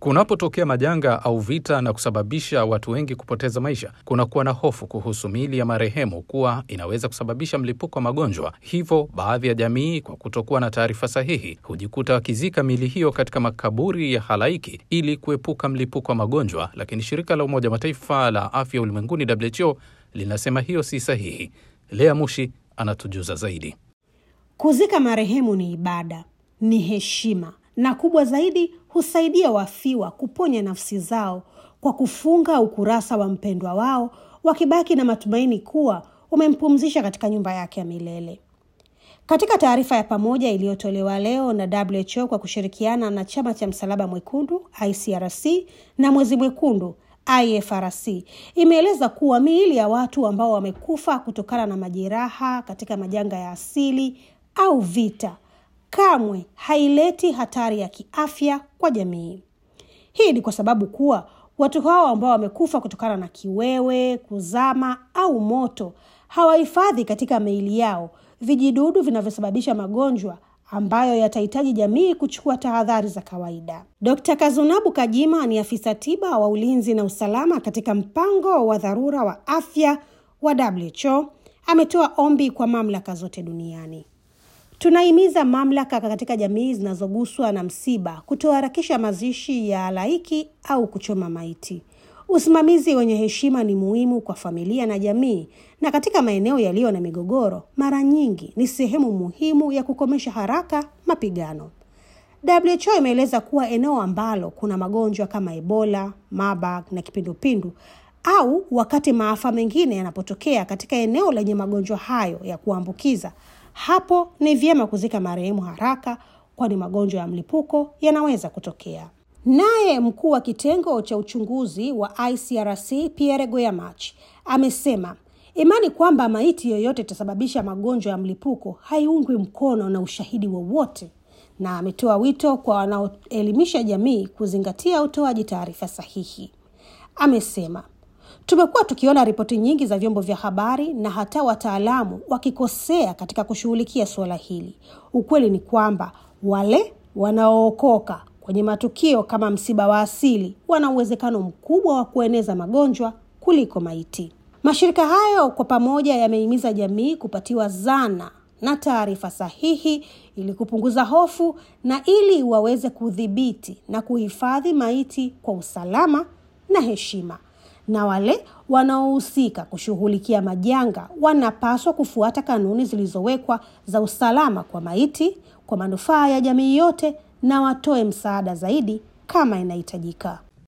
Kunapotokea majanga au vita na kusababisha watu wengi kupoteza maisha, kunakuwa na hofu kuhusu miili ya marehemu kuwa inaweza kusababisha mlipuko wa magonjwa. Hivyo baadhi ya jamii, kwa kutokuwa na taarifa sahihi, hujikuta wakizika miili hiyo katika makaburi ya halaiki ili kuepuka mlipuko wa magonjwa. Lakini shirika la Umoja wa Mataifa la afya ulimwenguni WHO linasema hiyo si sahihi. Lea Mushi anatujuza zaidi. Kuzika marehemu ni ibada, ni heshima na kubwa zaidi, husaidia wafiwa kuponya nafsi zao kwa kufunga ukurasa wa mpendwa wao, wakibaki na matumaini kuwa umempumzisha katika nyumba yake ya milele. Katika taarifa ya pamoja iliyotolewa leo na WHO kwa kushirikiana na chama cha Msalaba Mwekundu ICRC na Mwezi Mwekundu IFRC imeeleza kuwa miili ya watu ambao wamekufa kutokana na majeraha katika majanga ya asili au vita kamwe haileti hatari ya kiafya kwa jamii. Hii ni kwa sababu kuwa watu hao ambao wamekufa kutokana na kiwewe, kuzama au moto hawahifadhi katika miili yao vijidudu vinavyosababisha magonjwa ambayo yatahitaji jamii kuchukua tahadhari za kawaida. Dkt. Kazunabu Kajima ni afisa tiba wa ulinzi na usalama katika mpango wa dharura wa afya wa WHO ametoa ombi kwa mamlaka zote duniani. Tunahimiza mamlaka katika jamii zinazoguswa na msiba kutoharakisha mazishi ya halaiki au kuchoma maiti. Usimamizi wenye heshima ni muhimu kwa familia na jamii, na katika maeneo yaliyo na migogoro, mara nyingi ni sehemu muhimu ya kukomesha haraka mapigano. WHO imeeleza kuwa eneo ambalo kuna magonjwa kama Ebola, Marburg na kipindupindu au wakati maafa mengine yanapotokea katika eneo lenye magonjwa hayo ya kuambukiza, hapo ni vyema kuzika marehemu haraka, kwani magonjwa ya mlipuko yanaweza kutokea. Naye mkuu wa kitengo cha uchunguzi wa ICRC Pierre Goyamach amesema imani kwamba maiti yoyote itasababisha magonjwa ya mlipuko haiungwi mkono na ushahidi wowote, na ametoa wito kwa wanaoelimisha jamii kuzingatia utoaji taarifa sahihi. Amesema tumekuwa tukiona ripoti nyingi za vyombo vya habari na hata wataalamu wakikosea katika kushughulikia suala hili. Ukweli ni kwamba wale wanaookoka kwenye matukio kama msiba wa asili wana uwezekano mkubwa wa kueneza magonjwa kuliko maiti. Mashirika hayo kwa pamoja yamehimiza jamii kupatiwa zana na taarifa sahihi ili kupunguza hofu na ili waweze kudhibiti na kuhifadhi maiti kwa usalama na heshima. Na wale wanaohusika kushughulikia majanga wanapaswa kufuata kanuni zilizowekwa za usalama kwa maiti kwa manufaa ya jamii yote na watoe msaada zaidi kama inahitajika.